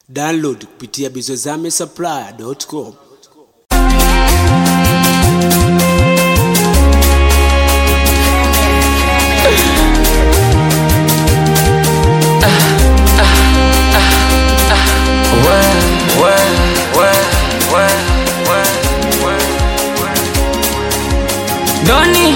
Download kupitia bizozamesupplier.com. Doni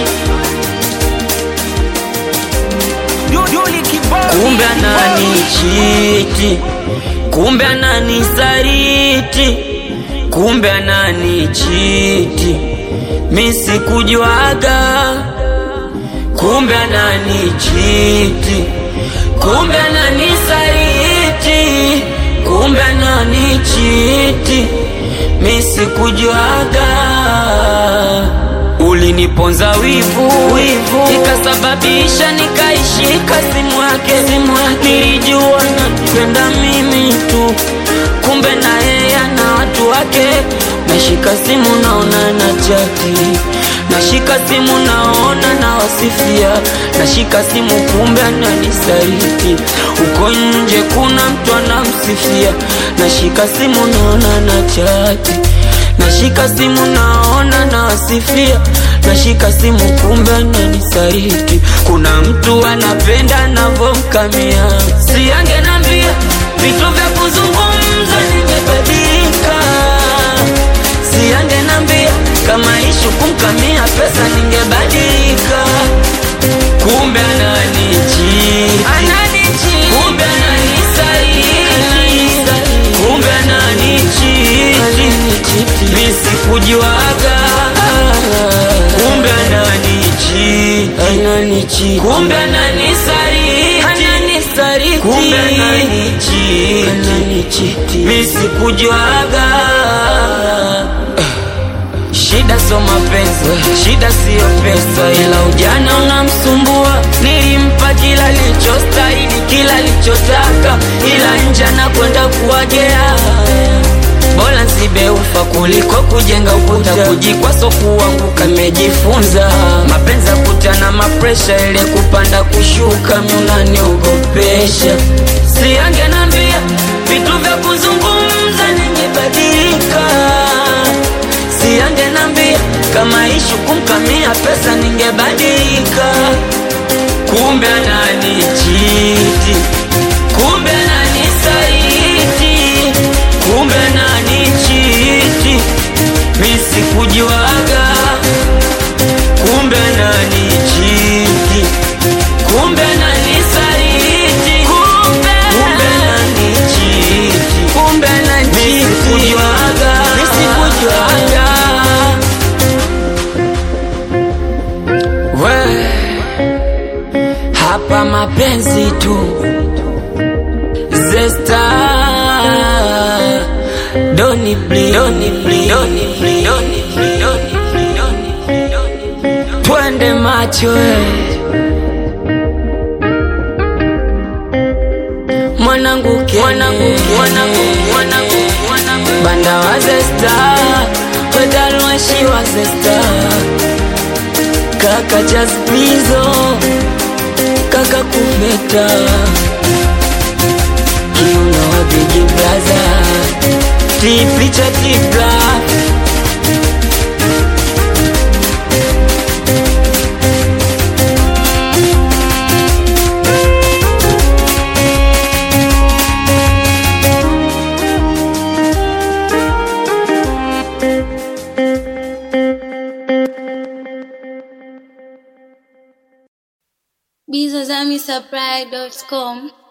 kumbe ananichiti, kumbe ananisaliti, kumbe ananichiti, mi sikujuaga, kumbe ananichiti, kumbe ananisaliti, kumbe ananichiti, mi sikujuaga uliniponza wivu, wivu ikasababisha nikaishika simu yake, simu yake nilijua napenda mimi tu, kumbe na yeye ana watu wake. Nashika simu naona na chati, nashika simu naona na wasifia, nashika simu kumbe ananisaliti, uko nje kuna mtu anamsifia, nashika simu naona na chati nashika simu naona nawasifia, nashika simu kumbe ananisaliti. Kuna mtu anapenda navomkamia, si angenambia vitu vya kuzungumza ningebadilika, si angenambia kama ishu kumkamia pesa ningebadilika, kumbe ananichiti, kumbe ananisaliti, kumbe ananichiti mi sikujuaga, kumbe ananichiti, kumbe ananisaliti, kumbe ananichiti, mi sikujuaga. Shida so mapenzi, shida siyo pesa, ila ujana unamsumbua. Nilimpa kila lichostahili, kila lichotaka, ila nje anakwenda kuwagea bora nsibeufa kuliko kujenga ukuta kujikwa so kuanguka. Mejifunza mapenzi ya kutana mapresha, ile kupanda kushuka, miunaniogopesha. Si angenambia vitu vya kuzungumza, ningebadilika. Si angenambia kama ishu kumkamia pesa, ningebadilika. Kumbe ananichiti, kumbe ananisaliti, kumbe ananichiti, mi sikujuaga. Kumbe ananichiti, kumbe ananisaliti, kumbe kumbe ananichiti, kumbe ananichiti, mi sikujuaga, mi sikujuaga. We hapa mapenzi tu Zesta Doni bli Doni bli Doni bli Doni bli Doni bli Doni bli Doni bli Twende macho eh Mwanangu ke Mwanangu ke Mwanangu Mwanangu Mwanangu Banda wa Zesta Pedalwashi wa Zesta Kaka Jazmizo Kaka Kufeta Kiuno wa Big Brother Tipicha tipla bizozamisupply.com